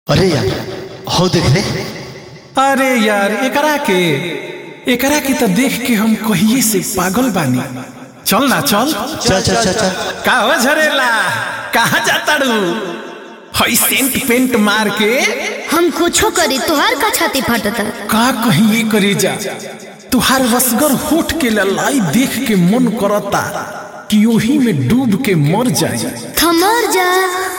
अरे यार हो देख रे अरे यार एकरा के एकरा के तो देख के हम कहिए से पागल बानी चल ना चल चल चल चल चल का हो झरेला कहाँ जाता रू हई सेंट पेंट मार के हम कुछो करी तुहार का छाती फटता का कहिए करी जा तुहार रसगर होठ के ललाई देख के मन करता कि ओही में डूब के मर जाए थमर जा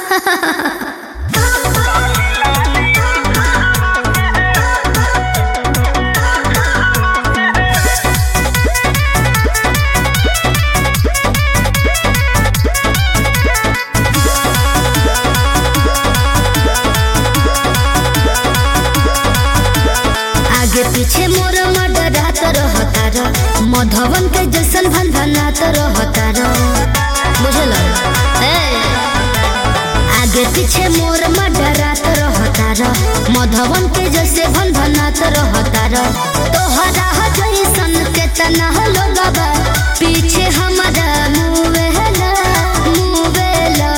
आगे पीछे मोर मडरात रहता र मधवन के जैसन भनभनात रहता र बुझल ए आगे पीछे मोर मडरात रहता र मधवन के जैसे भनभनात रहता र तोहरा जैसन के तना लोगबा पीछे हमारा मुवेला मुवेला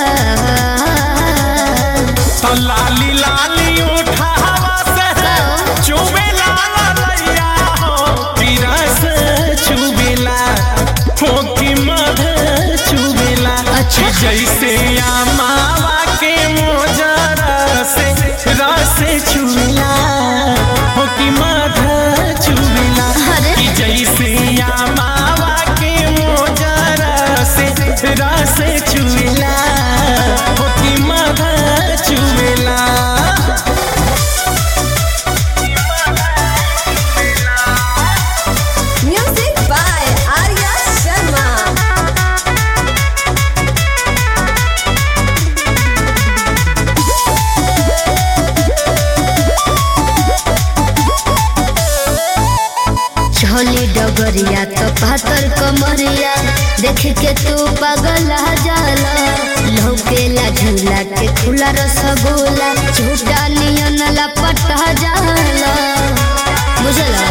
तो लाली लाली उठावा से चुबे लाला लैया हो पीरा से चुबेला हो की मध चुबेला अच्छा। जैसे आमावा के मोजरा से रस चुबेला हो की मध चुबेला अरे। कि जैसे आमावा के मोजरा से रस चुबेला हो की मध चुबेला Music by Arya Sharma. छोली डगरिया तो पातर कमरिया देख के तू पागल जाला लौकेला झूला के खुला रसगुल्ला झूठा नियन लपटा जाला बुझला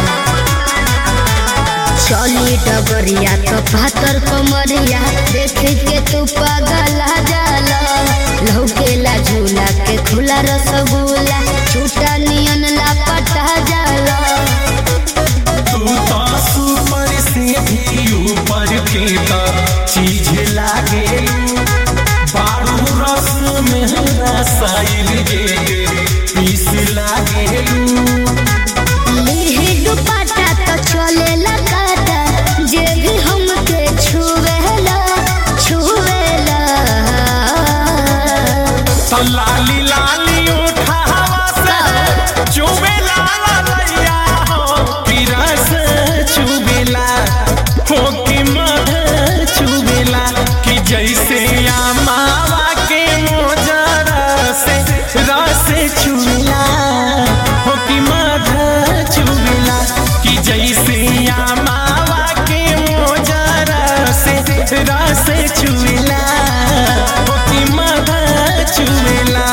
छोली डगरिया तो पातर कमरिया देख के तू पागल जाला लौकेला झूला के खुला रसगुल्ला झूठा नियन लपटा जाला तू तो सुपर से भी ऊपर के तो चीज लागे बारू रस में रसायन के पीस लागे लिहि दुपट्टा तो चलेला काटा जे भी हमके छुवेला छुवेला तो लाली लाली उठावा से चुबे लाला लैया हो पीरा से चुबेला हो की मध चुबेला कि जैसे आमावा के मोजरा से रस चुबेला हो की मध चुबेला कि जैसे आमावा के मोजरा से रस चुबेला हो की मध चुबेला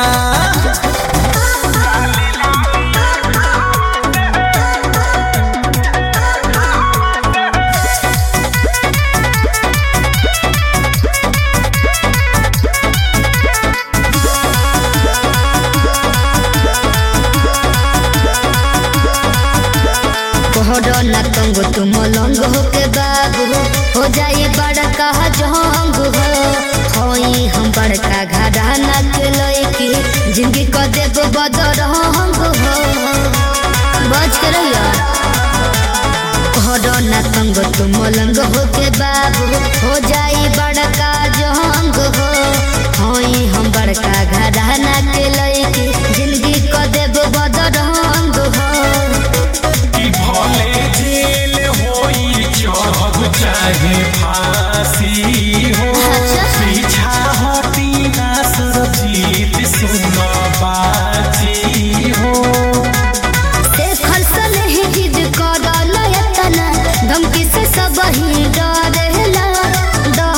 कोहरो न तंग तुम लंग हो के बाबू हो जाई बड़का जंग हो होई हम बड़का घराना के लइकी जिंदगी को देब बदरंग हो बच के रहिया कोहरो न तंग तुम लंग हो के बाबू हो जाई बड़का जंग हो होई हम बड़का घराना के लइकी जिंदगी को देब बदरंग हो कि भले जेल होई चढ़ब चाहे फांसी हो अच्छा। पीछा हटी ना सरजीत सुन बाजी हो देखल से नहीं जिद करल एतना धमकी से सब ही डरेला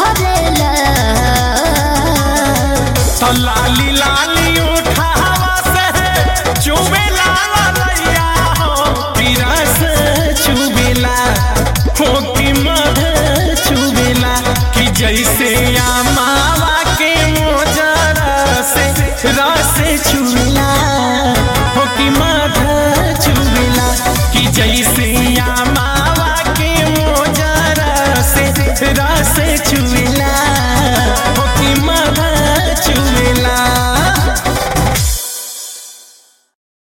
रासे चू